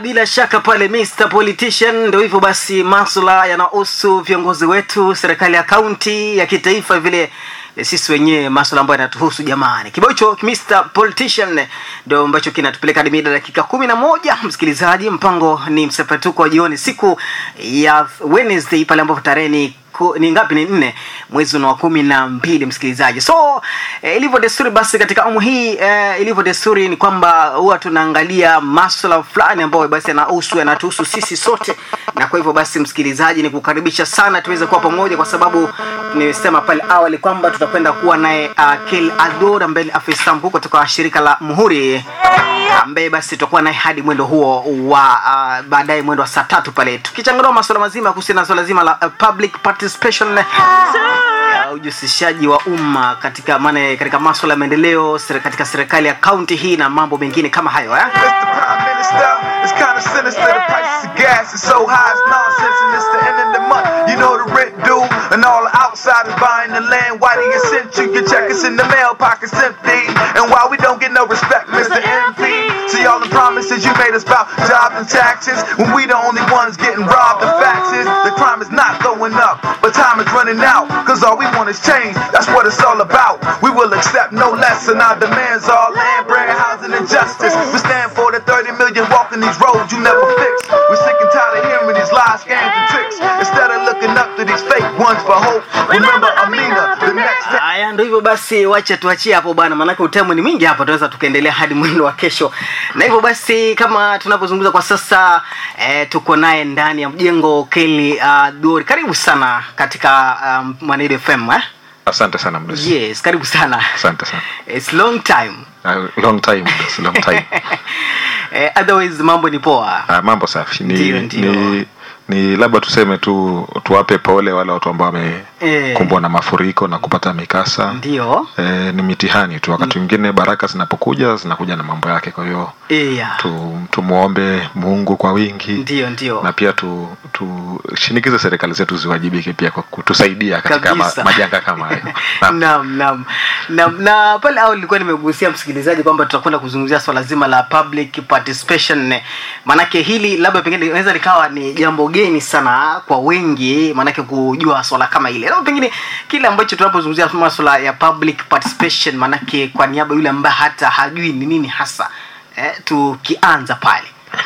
bila shaka pale Mr Politician. Ndio hivyo basi, masuala yanahusu viongozi wetu, serikali ya kaunti, ya kitaifa, vile sisi wenyewe masuala ambayo yanatuhusu jamani. Kibao hicho Mr Politician ndio ambacho kinatupeleka hadi mida dakika kumi na moja. Msikilizaji, mpango ni msepetuko wa jioni siku ya Wednesday pale ambapo tarehe ni ku- ni ngapi ni nne mwezi wa kumi na mbili msikilizaji so eh, ilivyo desturi basi katika awamu hii eh, ilivyo desturi ni kwamba huwa tunaangalia maswala fulani ambayo basi yanahusu yanatuhusu sisi sote na kwa hivyo basi msikilizaji ni kukaribisha sana tuweze kuwa pamoja kwa sababu nimesema pale awali kwamba tutakwenda kuwa naye uh, kel ador ambaye ni afisa mkuu kutoka shirika la muhuri ambaye basi tutakuwa naye hadi mwendo huo wa uh, baadaye mwendo wa saa tatu pale tukichanganua masuala mazima kuhusiana na swala zima la uh, public participation uh, ujihusishaji wa umma katika maana katika masuala ya maendeleo sere- katika serikali ya kaunti hii na mambo mengine kama hayo eh? Mr. Prime Minister, it's kind of sinister. The prices of gas is so high, it's nonsense. And it's the end of the month, you know the rent due. And all the outsiders buying the land. Why do you send you your check? It's in the mail, pockets empty. And why we don't get no respect, Mr. MP? See all the promises you made us about jobs and taxes. When we the only ones getting robbed, the facts is the crime is not going up. But time is running out, cause all we want is change. That's what it's all about. We will accept no less, and our demands are land, bread, housing, and justice. We stand for the 30 million walking these roads you never fix. We're sick and tired of hearing these lies, scams, and tricks. Instead of looking up to these fake ones for hope, remember Amina, the next time. haya ndo hivyo basi wacha tuachie hapo bana maanake utemu ni mwingi hapa tunaweza tukaendelea hadi mwendo wa kesho na hivyo basi kama tunavyozungumza kwa sasa eh, tuko naye ndani ya mjengo keli uh, dori karibu sana katika um, mwanaido fm eh? asante sana mdosi yes karibu sana asante sana It's long time uh, long time mdosi, long time eh, otherwise mambo ni poa uh, mambo safi ni, Ndio, ndio. ni ni labda tuseme tu tuwape pole wale watu ambao wamekumbwa Eh. na mafuriko na kupata mikasa ndio e, ni mitihani tu wakati mwingine baraka zinapokuja zinakuja na mambo yake kwa hiyo yeah. tu, tumwombe mungu kwa wingi ndio ndio na pia tu tushinikize serikali zetu ziwajibike pia kwa kutusaidia katika ma, Kabisa. majanga kama hayo Naam. Naam, naam. Naam, na pale awali nilikuwa nimegusia msikilizaji kwamba tutakwenda kuzungumzia swala zima la public participation maanake hili labda pengine linaweza likawa ni jambo geni sana kwa wengi maanake kujua swala kama hili labda pengine kile ambacho tunapozungumzia maswala ya public participation maanake kwa niaba yule ambaye hata hajui ni nini hasa eh, tukianza pale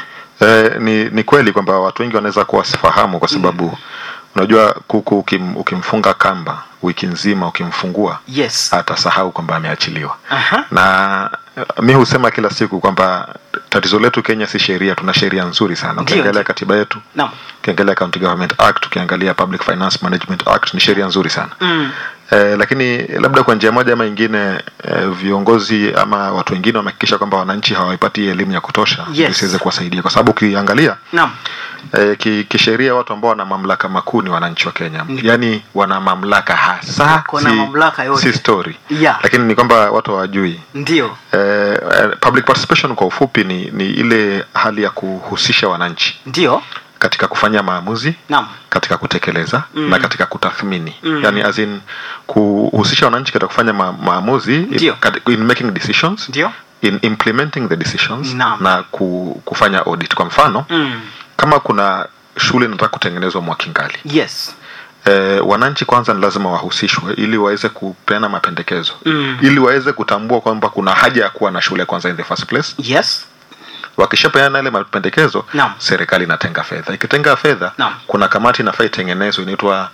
Eh, ni, ni kweli kwamba watu wengi wanaweza kuwa wasifahamu kwa sababu unajua kuku ukim, ukimfunga kamba wiki nzima ukimfungua yes atasahau kwamba ameachiliwa Aha. na eh, mi husema kila siku kwamba tatizo letu kenya si sheria tuna sheria nzuri sana Ndio, ukiangalia ndio. katiba yetu naam ukiangalia county government act ukiangalia public finance management act ni sheria nzuri sana mm. Eh, lakini labda kwa njia moja ama ingine eh, viongozi ama watu wengine wamehakikisha kwamba wananchi hawaipati elimu ya kutosha Yes. isiweze kuwasaidia kwa sababu ukiangalia naam eh, ki- kisheria watu ambao wana mamlaka makuu ni wananchi wa kenya yaani wana mamlaka hasa Wako na mamlaka yote. si story Yeah. lakini ni kwamba watu hawajui ndio eh, eh, public participation kwa ufupi ni, ni ile hali ya kuhusisha wananchi ndio katika kufanya maamuzi naam katika kutekeleza Mm. na katika kutathmini Mm. yani as in kuhusisha wananchi katika kufanya ma, maamuzi Ndio. kat- in making decisions ndio in implementing the decisions Naam. na ku, kufanya audit kwa mfano mm. kama kuna shule inataka kutengenezwa mwakingali yes e, wananchi kwanza ni lazima wahusishwe ili waweze kupeana mapendekezo Mm. ili waweze kutambua kwamba kuna haja ya kuwa na shule kwanza in the first place yes wakishapeana yale mapendekezo Naam. serikali inatenga fedha ikitenga fedha Naam. kuna kamati inafaa itengenezwe inaitwa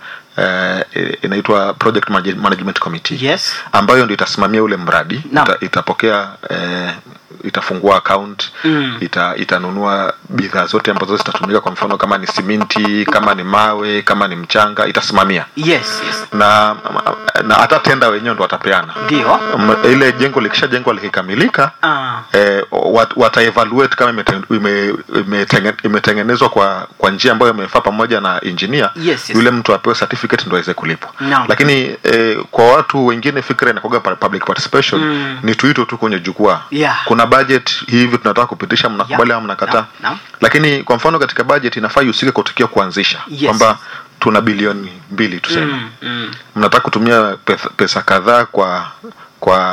uh, inaitwa project Manage- management committee yes ambayo ndio itasimamia ule mradi Naam. ita, itapokea eh, itafungua account Mm. ita, itanunua bidhaa zote ambazo zitatumika kwa mfano kama ni siminti kama ni mawe kama ni mchanga itasimamia yes yes na na hata tenda wenyewe ndo watapeana ndio M- ile jengo likishajengwa likikamilika ah. eh, wat, wataevaluate kama imeten- ime- imetenge- imetengenezwa kwa kwa njia ambayo imefaa pamoja na engineer Yes, yes. yule mtu apewe certificate ndo aweze kulipwa Naam. lakini eh, kwa watu wengine fikra inakuwa public participation Mm. ni tuito tu kwenye jukwaa Yeah. kuna budget hivi tunataka kupitisha mnakubali Yeah. ama mnakataa Naam, naam. lakini kwa mfano katika budget inafaa ihusike kwa tukio kuanzisha Yes. kwamba tuna bilioni mbili tuseme mm. Mm. mnataka kutumia pesa, pesa kadhaa kwa kwa kwa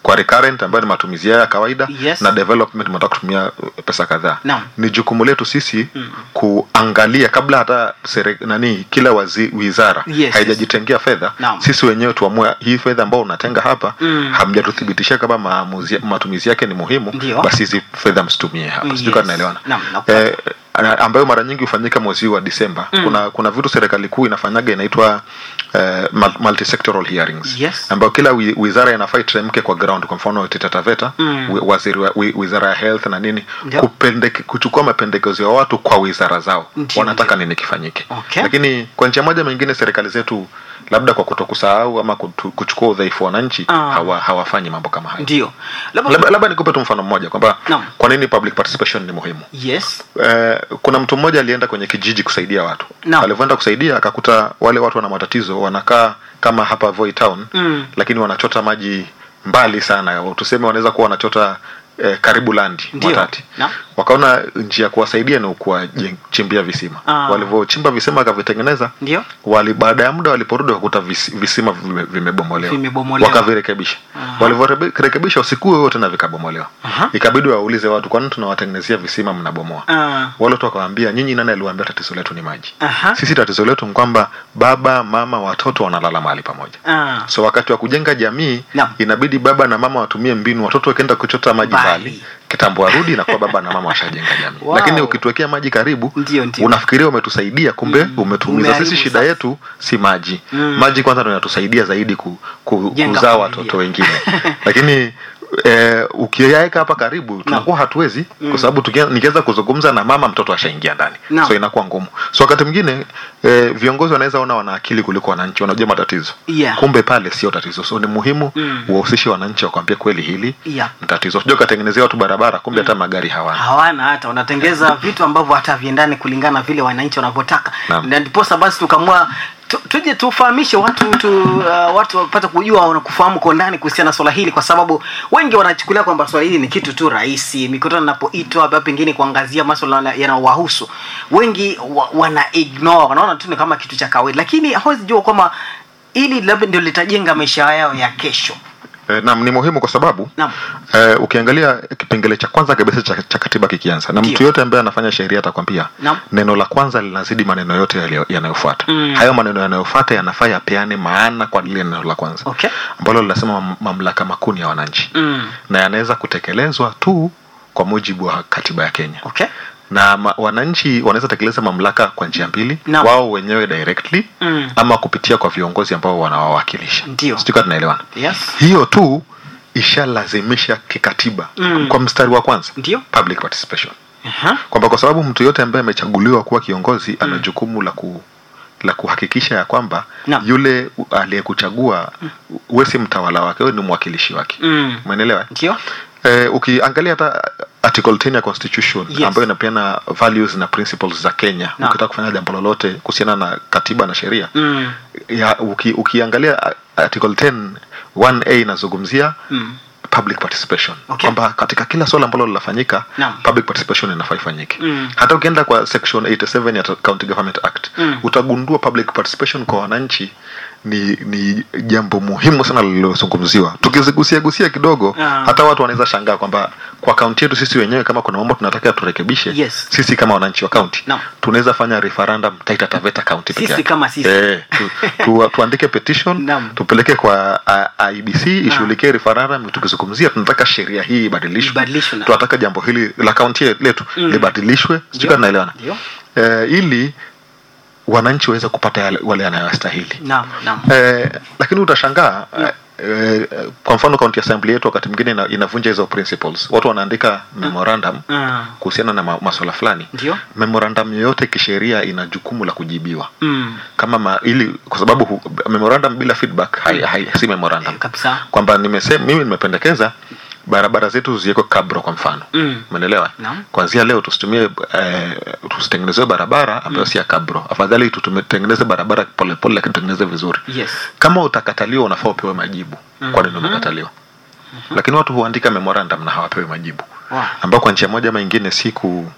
kwa recurrent ambayo ni matumizi yao ya kawaida Yes. na development mnataka kutumia uh, pesa kadhaa Naam. ni jukumu letu sisi kuangalia kabla hata sere, nani kila wazi, wizara Yes, haijajitengea fedha Naam. sisi wenyewe tuamue hii fedha ambao unatenga hapa Mm. hamjatuthibitishia kama maamuzi, matumizi yake ni muhimu Ndio. basi hizi fedha msitumie hapa Yes. sijui kama tunaelewana Naam, nakupata. eh, na- ambayo mara nyingi hufanyika mwezi huu wa Disemba. Mm. Kuna kuna vitu serikali kuu inafanyaga inaitwa eh, mul- multisectoral hearings Yes. ambayo kila wi- wizara inafaa iteremke kwa ground. Kwa mfano Taita Taveta Mm. wi- waziri wa, wi, wizara ya health na nini Ndio. kupendeke, kuchukua mapendekezo ya watu kwa wizara zao Ndio, wanataka ndio. nini kifanyike. Okay. Lakini kwa njia moja mengine serikali zetu labda kwa kutokusahau ama kutu, kuchukua udhaifu wa wananchi Ah. hawa, hawafanyi mambo kama hayo. ndio labda Labda, labda nikupe tu mfano mmoja kwamba Naam. kwa nini public participation ni muhimu. yes Eh, kuna mtu mmoja alienda kwenye kijiji kusaidia watu Naam. alivyoenda kusaidia akakuta wale watu wana matatizo wanakaa kama hapa Voi town Mm. lakini wanachota maji mbali sana tuseme wanaweza kuwa wanachota eh, karibu landi Ndio. Mwatate Naam. wakaona njia ya kuwasaidia ni kuwachimbia visima Ah. walivyochimba visima akavitengeneza ndio wali baada ya muda waliporudi wakakuta vis, visima vime- vimebomolewa Vimebomolewa. wakavirekebisha Aha. walivyorekebisha usiku huo wote na vikabomolewa Aha. ikabidi waulize watu kwani tunawatengenezea visima mnabomoa Ah. wale watu wakawaambia nyinyi nani aliwaambia tatizo letu ni maji Aha. sisi tatizo letu ni kwamba baba mama watoto wanalala mahali pamoja Ah. so wakati wa kujenga jamii Naam. inabidi baba na mama watumie mbinu watoto wakienda kuchota maji Mbali. mbali kitambo warudi na kuwa baba na mama washajenga jamii Wow. lakini ukituwekea maji karibu Ndio, ndio. unafikiria umetusaidia kumbe Mm. umetuumiza Umeharibu sisi shida sasa. yetu si maji Mm. maji kwanza ndio inatusaidia zaidi ku, ku, Jenga kuzaa familia. watoto wengine lakini eh, ukiyaweka hapa karibu tunakuwa hatuwezi kwa sababu tukia- nikianza kuzungumza na mama mtoto ashaingia ndani Naam. so inakuwa ngumu so wakati mwingine eh, viongozi wanaweza ona wana akili kuliko wananchi wanajua matatizo Yeah. kumbe pale sio tatizo so ni muhimu Mm. uwahusishe wananchi wakwambia kweli hili Yeah. ni tatizo sijua ukatengenezea watu barabara kumbe hata magari hawana hawana hata wanatengeza vitu ambavyo hata viendani kulingana na vile wananchi wanavyotaka Naam. na ndiposa basi tukamua tu- tuje tufahamishe watu tu, uh, watu wapate kujua na kufahamu kwa ndani kuhusiana na swala hili kwa sababu wengi wanachukulia kwamba swala hili ni kitu tu rahisi mikutano inapoitwa labda pengine kuangazia maswala yanayowahusu wengi wa, wana ignore wanaona tu ni kama kitu cha kawaida lakini hawezi jua kwamba ili labda ndio litajenga maisha yao ya kesho Eh, naam ni muhimu kwa sababu Naam. eh, ukiangalia kipengele cha kwanza kabisa cha, cha katiba kikianza na Ndio. mtu yote ambaye anafanya sheria atakwambia Naam. neno la kwanza linazidi maneno yote yaliyo- yanayofuata Mm. hayo maneno yanayofuata yanafaa yapeane maana kwa lile neno la kwanza Okay. ambalo linasema mam- mamlaka makuu ni ya wananchi mm. na yanaweza kutekelezwa tu kwa mujibu wa katiba ya Kenya okay na ma, wananchi wanaweza tekeleza mamlaka kwa njia mbili Naam. wao wenyewe directly Mm. ama kupitia kwa viongozi ambao wanawawakilisha Ndio. Sijui kama tunaelewana yes hiyo tu ishalazimisha kikatiba Mm. kwa mstari wa kwanza Ndio. public participation Aha. kwamba kwa sababu mtu yote ambaye amechaguliwa kuwa kiongozi ana jukumu la ku la kuhakikisha ya kwamba Naam. yule u- aliyekuchagua wewe si mtawala wake wewe ni mwakilishi wake Mm. umeelewa ndio eh, ukiangalia hata article 10 ya constitution Yes. ambayo inapeana values na principles za Kenya Naam. ukitaka kufanya jambo lolote kuhusiana na katiba na sheria mm. ya uki, ukiangalia a- article 10 1a inazungumzia Mm. public participation Okay. kwamba katika kila swala ambalo linafanyika Naam. public participation inafaa ifanyike Mm. hata ukienda kwa section 87 ya county government act Mm. utagundua public participation kwa wananchi ni ni jambo muhimu sana lililozungumziwa tukizigusia gusia kidogo Ah. hata watu wanaweza shangaa kwamba kwa kaunti yetu sisi wenyewe kama kuna mambo tunataka turekebishe Yes. sisi kama wananchi wa kaunti Naam. tunaweza fanya referendum Taita Taveta county peke Sisi yake. kama sisi. eh, tu, tu, tuandike petition Naam. tupeleke kwa uh, IBC ishughulikie referendum tukizungumzia tunataka sheria hii ibadilishwe Ibadilishwe na- tunataka jambo hili la kaunti letu Mm. libadilishwe sijui Ndio. kama tunaelewana Ndio. eh, ili wananchi waweze kupata yale, wale yanayostahili naam naam eh, lakini utashangaa eh, eh, kwa mfano county assembly yetu wakati mwingine ina, inavunja hizo principles watu wanaandika memorandum Ah. kuhusiana na ma, maswala fulani Ndio. memorandum yoyote kisheria ina jukumu la kujibiwa Mm. kama ma, ili kwa sababu hu, memorandum bila feedback hai, hai, si memorandum Eh, kabisa kwamba nimesema mimi nimependekeza barabara zetu ziwekwe kabro kwa mfano Mm. umeelewa Naam. kwanzia leo tusitumie eh, tusitengenezewe barabara ambayo si ya kabro afadhali tutengeneze barabara polepole lakini tutengeneze vizuri yes kama utakataliwa unafaa upewe majibu Mhm. kwa nini umekataliwa lakini watu huandika memorandum na hawapewi majibu Wow. ambao kwa njia moja ama ingine si ku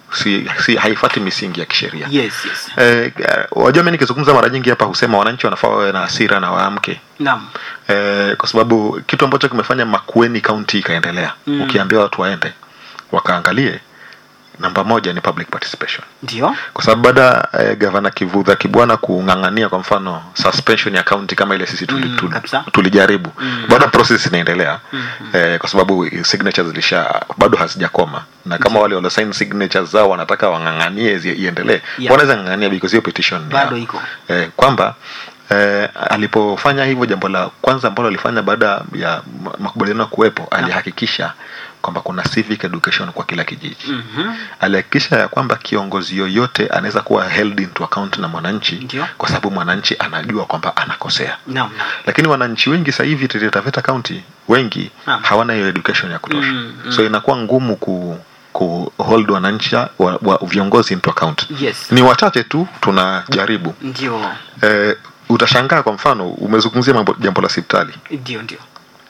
si, si haifati misingi ya kisheria yes yes Eh, eh, wajua mi nikizungumza mara nyingi hapa husema wananchi wanafaa wawe na hasira na waamke naam eh, kwa sababu kitu ambacho kimefanya makueni kaunti ikaendelea Mm. ukiambia watu waende wakaangalie namba moja ni public participation ndio kwa sababu baada ya eh, gavana kivudha kibwana kung'ang'ania kwa mfano suspension ya kaunti kama ile sisi tuli, Mm, tuli, kabisa. tulijaribu Mm. bado process inaendelea Mhm. eh, kwa sababu signatures zilisha bado hazijakoma na kama wale waliosign signatures zao wanataka wang'ang'anie zi- iendelee Yeah. wanaweza ng'ang'ania because hiyo petition ni bado yao iko eh, kwamba eh, alipofanya hivyo jambo la kwanza ambalo alifanya baada ya ma- makubaliano kuwepo alihakikisha kwamba kuna civic education kwa kila kijiji Mhm. alihakikisha ya kwamba kiongozi yoyote anaweza kuwa held into account na mwananchi Ndio. kwa sababu mwananchi anajua kwamba anakosea naam naam. lakini wananchi wengi sasa hivi Taita Taveta County wengi Naam. hawana hiyo education ya kutosha Mm, mm. so inakuwa ngumu ku ku hold wananchi wa, wa viongozi into account yes ni wachache tu tunajaribu ndio eh, utashangaa kwa mfano umezungumzia mambo jambo la hospitali ndio ndio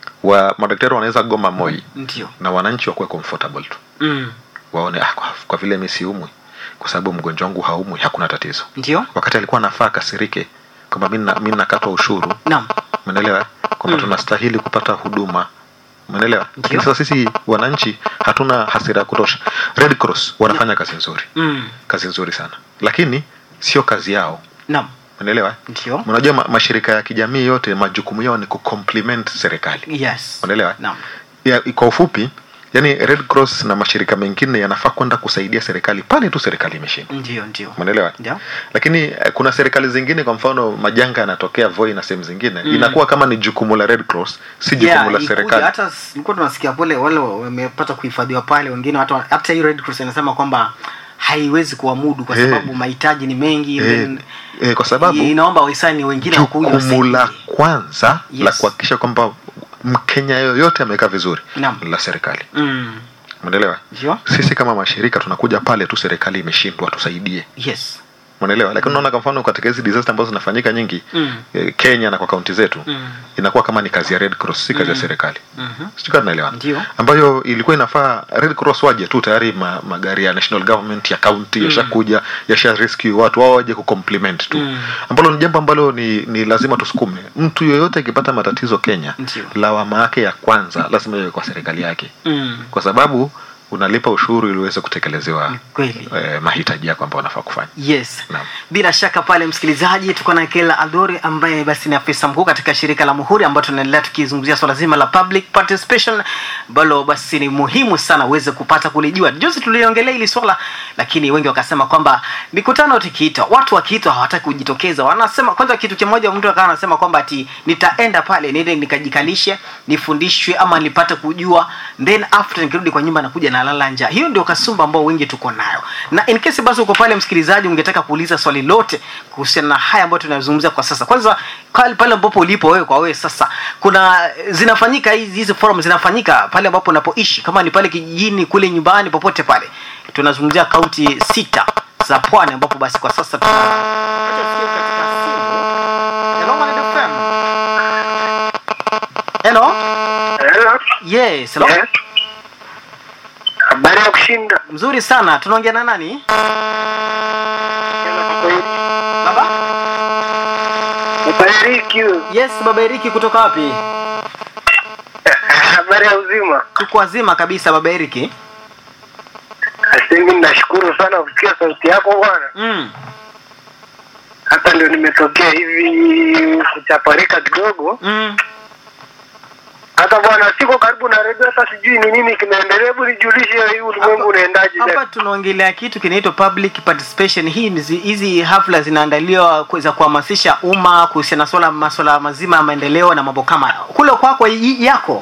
wa madaktari wanaweza goma moi ndio na wananchi wakuwe comfortable tu mm. waone ah, kwa, kwa vile mi siumwi kwa sababu mgonjwa wangu haumwi hakuna tatizo ndio wakati alikuwa anafaa akasirike kwamba mi na- mi nakatwa ushuru naam umeelewa kwamba Mm. tunastahili kupata huduma umeelewa lakini Ndio. sasa sisi wananchi hatuna hasira ya kutosha red cross wanafanya kazi nzuri mm. kazi nzuri sana lakini sio kazi yao naam umeelewa ndio unajua ma, mashirika ya kijamii yote majukumu yao ni kucomplement serikali yes unaelewa naam ya, kwa ufupi yani red cross na mashirika mengine yanafaa kwenda kusaidia serikali pale tu serikali imeshindwa ndio ndio umeelewa ndio lakini eh, kuna serikali zingine kwa mfano majanga yanatokea voi na sehemu zingine Mm. inakuwa kama ni jukumu la red cross si jukumu Yeah, la ikuja, serikali hata s- nilikuwa tunasikia pale wale wamepata kuhifadhiwa pale wengine hata hata hii red cross inasema kwamba haiwezi kuamudu kwa Eh. sababu mahitaji ni mengi eh, then eh, kwa sababu inaomba wahisani wengine wakuja jukumu la wasaidie. kwanza Yes. la kuhakikisha kwamba mkenya yoyote amekaa vizuri Naam. la serikali mm. umeelewa ndio sisi kama mashirika tunakuja pale tu serikali imeshindwa tusaidie yes umeelewa lakini unaona kwa mfano katika hizi disaster ambazo zinafanyika nyingi Mm. eh, kenya na kwa kaunti zetu Mm. inakuwa kama ni kazi ya red cross si kazi ya Mm. serikali Mhm. sijui kama tunaelewana Ndio. ambayo ilikuwa inafaa red cross waje tu tayari ma, magari ya national government ya county yashakuja yasha rescue watu wao waje kucompliment tu Mm. ambalo ni jambo ambalo ni, ni lazima tusukume mtu yoyote akipata matatizo kenya Ndio. lawama yake ya kwanza lazima iwe kwa serikali yake mm. kwa sababu unalipa ushuru ili uweze kutekelezewa kweli eh, mahitaji yako ambayo unafaa kufanya yes Naam. bila shaka pale msikilizaji tuko na kela adori ambaye basi ni afisa mkuu katika shirika la muhuri ambayo tunaendelea tukizungumzia swala zima la public participation ambalo basi ni muhimu sana uweze kupata kulijua juzi tuliongelea hili swala lakini wengi wakasema kwamba mikutano tukiitwa watu wakiitwa hawataki kujitokeza wanasema kwanza kitu kimoja mtu akawa anasema kwamba ati nitaenda pale niende nikajikalishe nifundishwe ama nipate kujua then after nikirudi kwa nyumba nakuja nalala njaa hiyo ndio kasumba ambao wengi tuko nayo na in case basi uko pale msikilizaji ungetaka kuuliza swali lote kuhusiana na haya ambayo tunazungumzia kwa sasa kwanza pale pale ambapo ulipo wewe kwa wewe sasa kuna zinafanyika hizi hizi forum zinafanyika pale ambapo unapoishi kama ni pale kijijini kule nyumbani popote pale tunazungumzia kaunti sita za pwani ambapo basi kwa sasa tuna Acha tusikie katika simu. Hello, Maneno FM. Hello? Hello. Yes, hello. Yes. Habari ya kushinda. Mzuri sana. Tunaongea na nani? Baba? Ubariki. Yes, Baba Eriki kutoka wapi? Habari ya uzima. Tuko wazima kabisa Baba Eriki. Asemi nashukuru sana kusikia sauti yako bwana. Mm. Hata ndio nimetokea hivi kuchaparika kidogo. Mm. Hata bwana siko karibu na redio, hata sijui ni nini kinaendelea. Hebu nijulishe hii ulimwengu unaendaje? Hapa tunaongelea kitu kinaitwa public participation. Hii ni zi- hizi hafla zinaandaliwa ku- za kuhamasisha umma kuhusiana na swala masuala mazima ya maendeleo na mambo kama hayo. Kule kwako y- yako.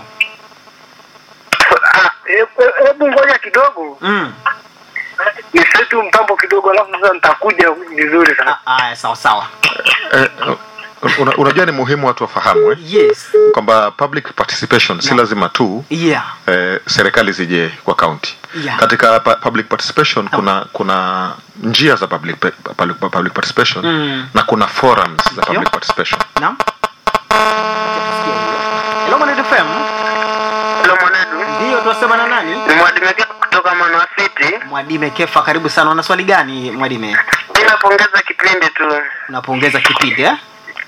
Ah, he- he- Hebu ngoja kidogo Mm. nisetu mtambo kidogo, alafu sasa nitakuja vizuri sana. Ah, ah, sawa sawa. eh, una, unajua ni muhimu watu wafahamu eh? Yes. kwamba public participation si Yeah. lazima tu Yeah. eh, serikali zije kwa county Yeah. katika pa, public participation kuna kuna njia za public, pa- public, public participation Mm. na kuna forums za Ndio. public participation Naam. Acha tusikie hiyo. Hello, Maneno FM. Hello mwanedu, Ndio tunasema na nani? ni mwalimu kutoka Manoa City. Kennedy. Mwadime Kefa, karibu sana. Una swali gani Mwadime? Mimi napongeza kipindi tu. Unapongeza kipindi eh?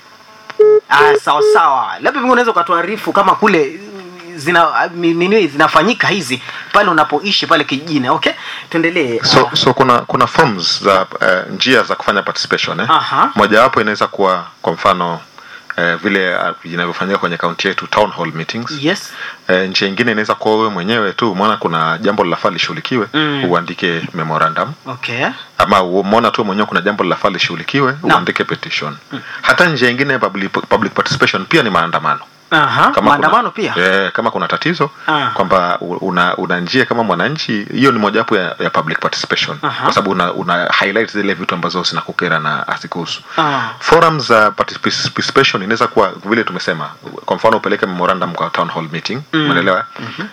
Ah, sawa sawa. Labda pengine unaweza ukatuarifu kama kule zina mi- nini zinafanyika hizi pale unapoishi pale kijijini. Okay, tuendelee. so Ah, so kuna kuna forms za uh, njia za kufanya participation eh? Aha. mojawapo inaweza kuwa kwa mfano eh, vile uh, inavyofanyika kwenye kaunti yetu town hall meetings yes. eh, njia ingine inaweza kuwa wewe mwenyewe tu umeona kuna jambo linafaa lishughulikiwe Mm. uandike memorandum Okay. ama umeona tu mwenyewe kuna jambo linafaa lishughulikiwe Naam. uandike petition hata njia ingine ya public, public participation pia ni maandamano Aha. kama Maandamano kuna, pia. eh, kama kuna tatizo Ah. kwamba u- una, una njia kama mwananchi hiyo ni mojawapo ya, ya public participation Aha. kwa sababu una, una highlight zile vitu ambazo zinakukera na hazikuhusu Ah. forums za particip- participation inaweza kuwa vile tumesema kwa mfano upeleke memorandum kwa town hall meeting Mm. umeelewa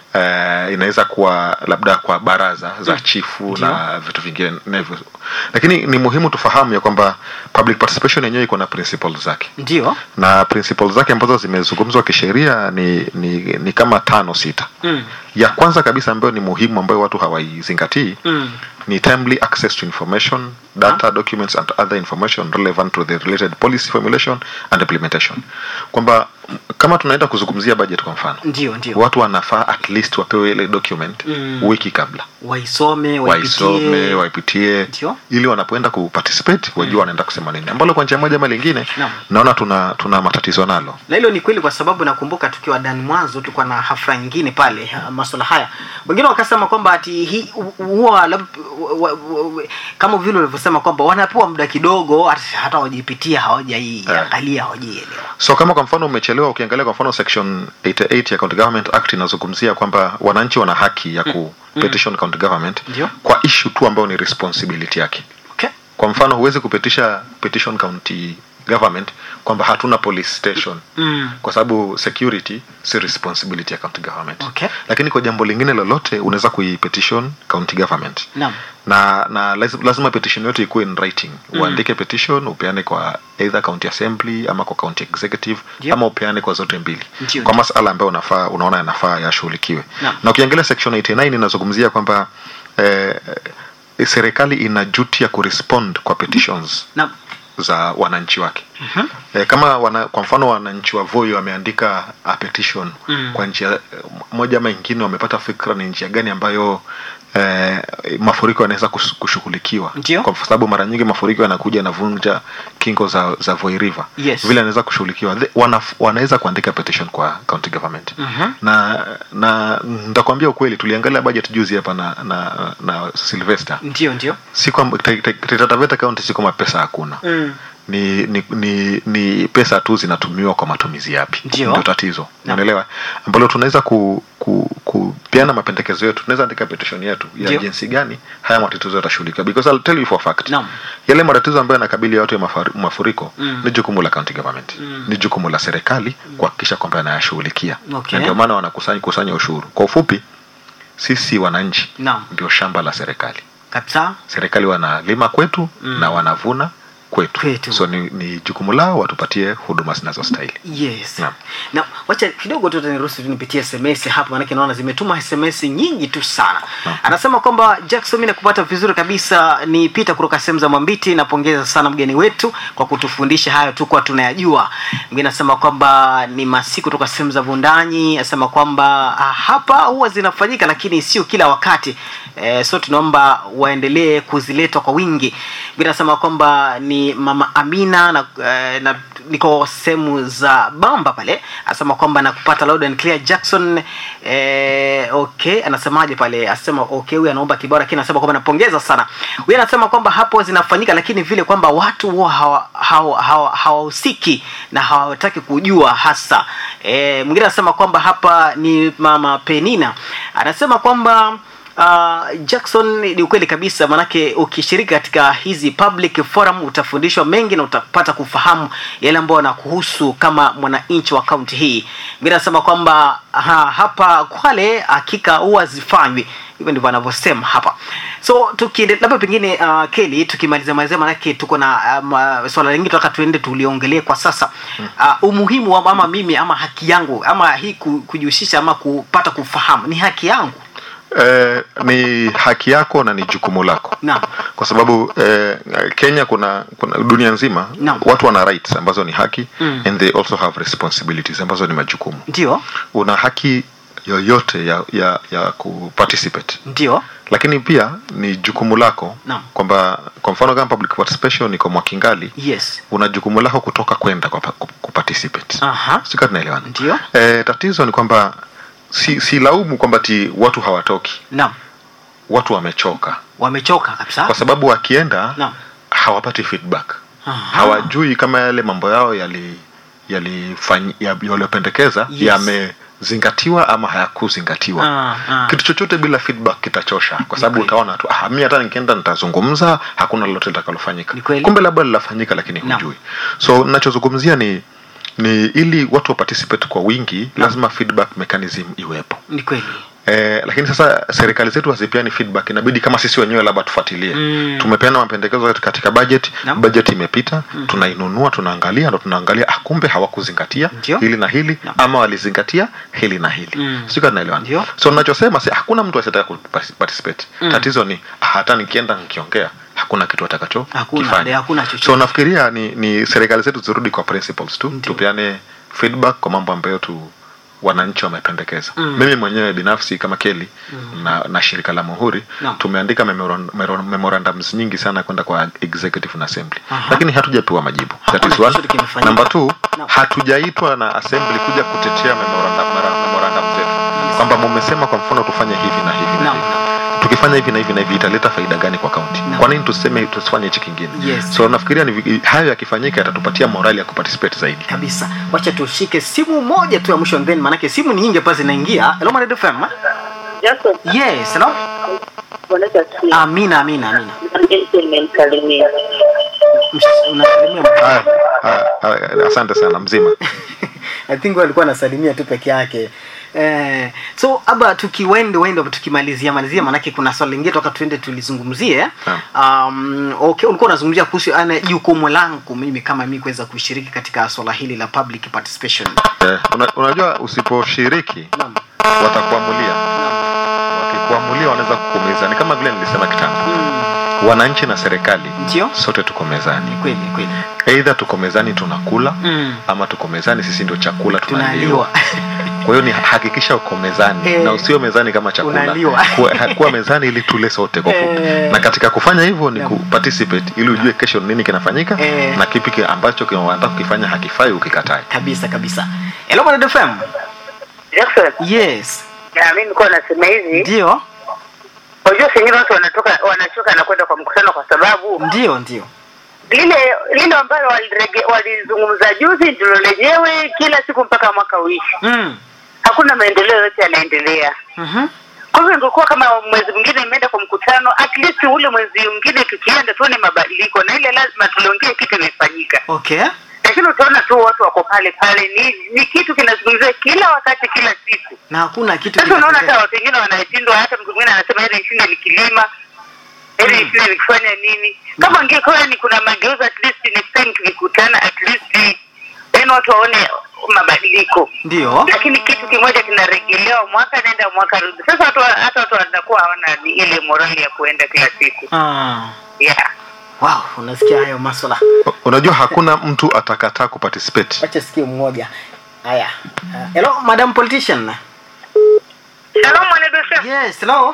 eh, inaweza kuwa labda kwa baraza za chifu na vitu vinginevyo lakini ni muhimu tufahamu ya kwamba public participation yenyewe iko na principles zake Ndio. na principles zake ambazo zimezungumzwa kisheria ni, ni, ni kama tano sita Mm. ya kwanza kabisa ambayo ni muhimu ambayo watu hawaizingatii Mm. ni timely access to information data documents and other information relevant to the related policy formulation and implementation kwamba m- kama tunaenda kuzungumzia budget kwa mfano Ndio, ndio. watu wanafaa at least wapewe ile document Mm. wiki kabla Waisome, waisome waipitie. waipitie Ndio. ili wanapoenda kuparticipate wajua wanaenda kusema nini ambalo kwa njia moja ama lingine Naam. naona tuna tuna matatizo nalo na hilo ni kweli kwa sababu nakumbuka tukiwa ndani mwanzo tulikuwa na hafla nyingine pale ha, masuala haya wengine wakasema kwamba ati hii huwa lab- wa- wa- wa- kama vile ulivyosema kwamba wanapewa muda kidogo hata hata hawajipitia hawajaiangalia hawajaielewa so kama kwa mfano umechelewa ukiangalia kwa mfano section 88 ya county government act inazungumzia kwamba wananchi wana haki ya ku petition county government Ndio. kwa issue tu ambayo ni responsibility yake okay. kwa mfano huwezi kupetisha petition county government kwamba hatuna police station mm. kwa sababu security si responsibility ya county government Okay. lakini kwa jambo lingine lolote unaweza kuipetition county government Naam. na na lazima, lazima petition yote ikuwe in writing uandike petition upeane kwa either county assembly ama kwa county executive Ndio. ama upeane kwa zote mbili Ndio, kwa ndio. masala ambayo unafaa unaona yanafaa yashughulikiwe Naam. na ukiangalia section 89 inazungumzia kwamba eh, eh, serikali ina duty ya kurespond kwa petitions Naam. za wananchi wake mm-hmm. e, kama wana, kwa mfano wananchi wa Voi wameandika a petition Mm. kwa njia eh, moja ama ingine wamepata fikra ni njia gani ambayo eh, mafuriko yanaweza kus- kushughulikiwa Ndio. kwa sababu mara nyingi mafuriko yanakuja yanavunja kingo za, za Voi River Yes. vile anaweza kushughulikiwa The- wana, wanaweza kuandika petition kwa county government Mhm. na na nitakwambia ukweli tuliangalia budget juzi hapa na na, na Sylvester ndio ndio si kwamba Taita- Taita Taita Taveta county si kwamba pesa hakuna mm. ni, ni, ni, ni pesa tu zinatumiwa kwa matumizi yapi Ndio. tatizo Naam. unaelewa ambalo tunaweza ku, ku, kupeana mapendekezo yetu tunaweza andika petition yetu ya Ndio. jinsi gani haya matatizo yatashughulikiwa because I'll tell you for a fact Naam. yale matatizo ambayo yanakabili watu ya mafari- mafuriko Mm. ni jukumu la county government Mm. ni jukumu la serikali kuhakikisha kwamba yanayashughulikia Okay. na ndio maana wanakusanya kusanya ushuru kwa ufupi sisi wananchi Naam. ndio shamba la serikali kabisa serikali wanalima kwetu Mm. na wanavuna kwetu, Kwetu. so ni, ni jukumu lao watupatie huduma zinazostahili yes Naam. na wacha kidogo tu taniruhusu tu nipitie sms hapa manake naona zimetuma sms nyingi tu sana anasema kwamba jackson mi nakupata vizuri kabisa ni pita kutoka sehemu za mwambiti napongeza sana mgeni wetu kwa kutufundisha hayo tu kwa tunayajua mwingine anasema kwamba ni masiku kutoka sehemu za vundanyi anasema kwamba ah, hapa huwa zinafanyika lakini sio kila wakati eh, so tunaomba waendelee kuziletwa kwa wingi mwingine anasema kwamba ni mama amina na, eh, na niko sehemu za bamba pale anasema kwamba nakupata loud and clear jackson eh, okay anasemaje pale anasema okay huyu anaomba kibao lakini anasema kwamba napongeza sana huyu anasema kwamba hapo zinafanyika lakini vile kwamba watu huwa hawahusiki hawa, hawa, hawahusiki na hawataki kujua hasa eh, mwingine anasema kwamba hapa ni mama penina anasema kwamba Uh, Jackson ni ukweli kabisa manake ukishiriki katika hizi public forum utafundishwa mengi na utapata kufahamu yale ambayo yanakuhusu kama mwananchi wa kaunti hii mimi nasema kwamba ha, hapa Kwale hakika huwa zifanywi hivyo ndivyo anavyosema hapa so tukiende labda pengine uh, Kelly tukimaliza malizia manake tuko na um, uh, swala lingine tunataka tuende tuliongelee kwa sasa uh, umuhimu wa ama mimi ama haki yangu ama hii ku- kujihusisha ama kupata kufahamu ni haki yangu eh, ni haki yako na ni jukumu lako Naam. kwa sababu eh, Kenya kuna, kuna dunia nzima Naam. watu wana rights ambazo ni haki Mm. and they also have responsibilities ambazo ni majukumu ndio una haki yoyote ya, ya, ya kuparticipate ndio lakini pia ni jukumu lako Naam. kwamba kwa mfano kama public participation iko mwakingali yes una jukumu lako kutoka kwenda kwa, ku- kuparticipate aha sika tunaelewana Ndio. e, tatizo ni kwamba si, si laumu kwamba ti watu hawatoki naam watu wamechoka wamechoka kabisa kwa sababu wakienda Naam. hawapati feedback Aha. hawajui kama yale mambo yao yali yalifanyi- ya- yaliyopendekeza Yes. yamezingatiwa ama hayakuzingatiwa Ah, ah. kitu chochote bila feedback kitachosha kwa sababu kweli. utaona tu ah, mi hata nikienda nitazungumza hakuna lolote litakalofanyika Ni kweli. kumbe labda linafanyika lakini Naam. hujui so nachozungumzia ni ni ili watu wa participate kwa wingi lazima feedback mechanism iwepo ni kweli Eh, lakini sasa serikali zetu hazipeani feedback inabidi kama sisi wenyewe labda tufuatilie Mm. tumepeana mapendekezo katika budget Naam. budget imepita tunainunua tunaangalia ndo tunaangalia ah, kumbe hawakuzingatia Ndio. hili na hili Naam. ama walizingatia hili na hili Mm. sio kama tunaelewana Ndio. so ninachosema si hakuna mtu asitaka kuparticipate Mm. tatizo ni ah, hata nikienda nikiongea hakuna kitu atakacho Hakuna, kifanya. ndio, hakuna chochote. so nafikiria ni, ni serikali zetu zirudi kwa principles tu Ndio. tupeane feedback kwa mambo ambayo tu wananchi wamependekeza Mm. mimi mwenyewe binafsi kama keli na, na shirika la muhuri Naam. tumeandika memoran- mero- memorandums nyingi sana kwenda kwa executive na assembly Aha. lakini hatujapewa majibu Hakuna That is one. chochote kimefanyika. number two Naam. hatujaitwa na assembly kuja kutetea memorandum, mera- memorandum zetu kwamba mumesema kwa mfano tufanye hivi na hivi na Naam, hivi tukifanya hivi na hivi na hivi italeta faida gani kwa kaunti Naam. kwa nini tuseme tusifanye hichi kingine Yes. so nafikiria ni vi- hayo yakifanyika yatatupatia morali ya kuparticipate zaidi kabisa wacha tushike simu moja tu ya mwisho then manake simu ni nyingi hapa zinaingia hello Maredo FM Joseph, yes hello Bwana Yesu, amina amina amina nimemsalimia. Msh- unasalimia mtu. Haya, haya, haya, asante sana mzima I think walikuwa anasalimia tu peke yake eh, so aba tukiwende wende tukimalizia malizia manake kuna swali lingine toka tuende tulizungumzie um, okay, ulikuwa unazungumzia kuhusu ana jukumu langu mimi kama mimi kuweza kushiriki katika swala hili la public participation eh, una, unajua usiposhiriki Naam. watakuamulia wakikuamulia wanaweza kukuumiza ni kama vile nilisema kitambo Mm, wananchi na serikali ndio sote tuko mezani kweli kweli eidha tuko mezani tunakula Mm. ama tuko mezani sisi ndio chakula tunaliwa tunaliwa kwa hiyo ni hakikisha uko mezani Eh, na usio mezani kama chakula unaliwa. kuwa, kuwa mezani ili tule sote kwa fupi Eh. na katika kufanya hivyo ni Naam. kuparticipate ili ujue kesho nini kinafanyika Eh. na kipi ki- ambacho kinataka kukifanya hakifai ukikatae kabisa kabisa hello Maredo FM Joseph, yes na mimi nilikuwa nasema hivi, ndio unajua sengine watu wanatoka wanachoka na kwenda kwa mkutano kwa sababu ndio ndio lile lile ambalo walirege- walizungumza juzi ndilo lenyewe kila siku mpaka mwaka uishi. mm. Hakuna maendeleo yote yanaendelea. mm Kwa hivyo ingekuwa kama mwezi mwingine imeenda kwa mkutano, at least ule mwezi mwingine tukienda tuone mabadiliko, na ile lazima tuliongee kitu imefanyika. okay lakini utaona tu watu wako pale pale, ni ni kitu kinazungumziwa kila wakati, kila siku. na hakuna kitu Sasa unaona hata kinatokea. watu wengine wanashindwa, hata mtu mwingine anasema heri nishinde nikilima, heri nishinde nikifanya nini. Kama ingekuwa ni kuna mageuzi, at least next time tukikutana, at least then watu waone mabadiliko, ndio lakini kitu kimoja kinarejelewa mwaka nenda mwaka rudi. Sasa watu hata watu watakuwa hawana ni ile morali ya kuenda kila siku ah. yeah. wow unasikia hayo maswala U- unajua hakuna mtu atakataa kuparticipate wacha sikie mmoja haya uh, hello madam politician Shalom mwanadosha. yes hello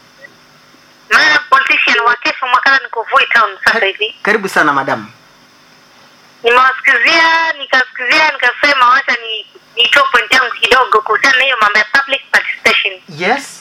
Mara politician wa Kefu Mwakala niko Voi Town sasa hivi. karibu sana madam Nimewasikizia, nikasikizia, nikasema wacha ni nitoe point yangu kidogo kuhusiana na hiyo mambo ya public participation. yes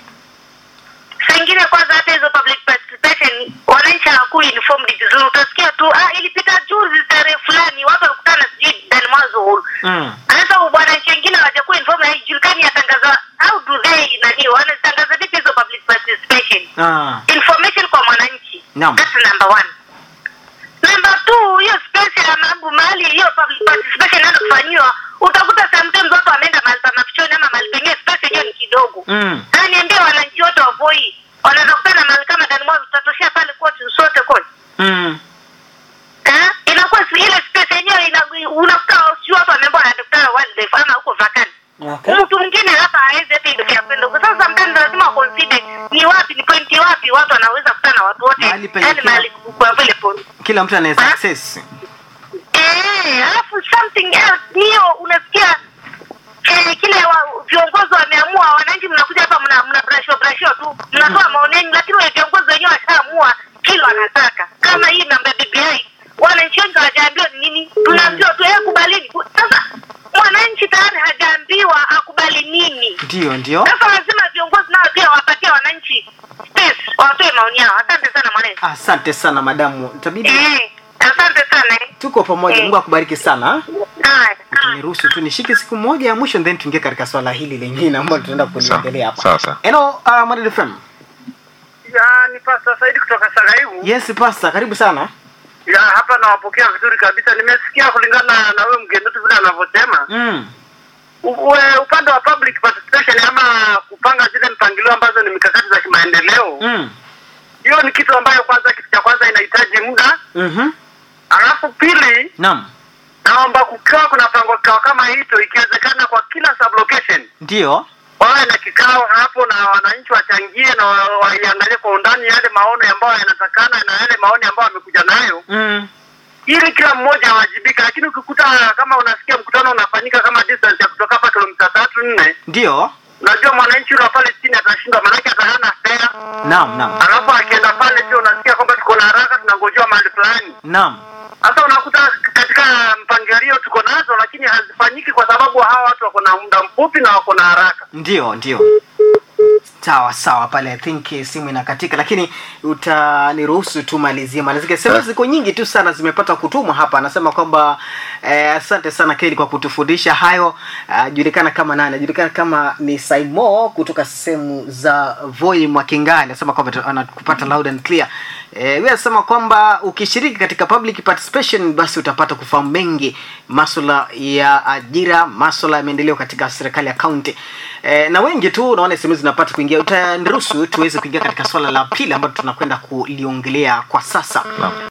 Saa ingine kwanza hata hizo public participation wananchi hawakui informed vizuri. Utasikia tu ah, ilipita juzi tarehe fulani watu walikutana sijui ndani mwanzo hall. mm. Sasa wananchi wengine hawajakuwa informed, haijulikani yatangaza how do they nani wanatangaza vipi hizo public participation. ah. information kwa mwananchi Naam. that's number one number two hiyo space ya mambo mahali hiyo public participation inaenda kufanyiwa utakuta sometimes watu wameenda mahali pa mafichoni ama mahali pengine space yenyewe ni kidogo Mm. na niambie wananchi wote wa Voi wanaweza kukutana mahali kama ndani mwao tutatoshea pale kote sote kote Mm. eh inakuwa si- ile space yenyewe ina- unakuta sio watu wameambiwa wanakutana wildlife ama huko vakani Okay. mtu mwingine hapa hawezi hata ile ya kwenda huko. Sasa sometimes lazima consider penye yani kila, mahali kwa vile polisi kila mtu anaweza Ah. access Eh, alafu something else hiyo unasikia eh, kile wa, viongozi wameamua, wananchi mnakuja hapa mna mna brashwa brashwa tu mnatoa maoni yenu, lakini wale viongozi wenyewe washaamua kile wanataka. Kama hii mambo ya BBI, wananchi wengi hawajaambiwa ni nini, tunaambiwa tu eh, kubalini. Sasa mwananchi tayari hajaambiwa akubali nini. ndio ndio Sasa lazima viongozi nao pia wapatie wananchi space, watoe maoni yao. Asante sana mwananchi. asante sana madamu itabidi Eh, asante sana. eh. tuko pamoja Eh. mungu akubariki sana Haya. niruhusu tu nishike siku moja ya mwisho then tuingie katika swala hili lingine ambalo tunaenda kuliongelea hapa Sawa, sawa. Hello, uh, Mwadid FM. Ya, ni Pasta Saidi kutoka Sagaibu. yes pasta karibu sana Ya, hapa nawapokea vizuri kabisa. Nimesikia kulingana na wewe mgeni wetu vile anavyosema. mm. U- ue- upande wa public participation ama kupanga zile mpangilio ambazo ni mikakati za kimaendeleo. Mm. Hiyo ni kitu ambayo kwanza, kitu cha kwanza inahitaji muda. Mhm. Alafu pili, naam naomba kukiwa kuna pango kikao kama hito, ikiwezekana kwa kila sublocation ndio wawe na kikao hapo na wananchi wachangie na wa- waiangalie kwa undani yale maono ambayo yanatakana na yale maoni ambayo wamekuja nayo mm. ili kila mmoja awajibika. Lakini ukikuta kama unasikia mkutano unafanyika kama distance ya kutoka hapa kilomita tatu nne, ndio unajua mwananchi yule wa pale chini atashindwa, maanake atahana fea. naam naam Alafu akienda pale pia unasikia kwamba tuko na haraka, tunangojewa mahali fulani. naam Sasa unakuta katika mpangilio tuko nazo, lakini hazifanyiki kwa sababu hawa watu wako na muda mfupi na wako na haraka. ndio ndio sawa sawa pale i think eh, simu inakatika lakini utaniruhusu tu malizie malizie sema Eh. ziko nyingi tu sana zimepata kutumwa hapa anasema kwamba eh, asante sana keli kwa kutufundisha hayo ajulikana kama nani ajulikana kama ni saimo kutoka sehemu za voi mwakingani anasema kwamba tu- anakupata loud and clear eh, huyu anasema kwamba ukishiriki katika public participation basi utapata kufahamu mengi maswala ya ajira maswala ya maendeleo katika serikali ya kaunti eh, na wengi tu unaona sehemu zinapata kuingia utaniruhusu tuweze kuingia katika swala la pili ambalo tunakwenda kuliongelea kwa sasa Naam.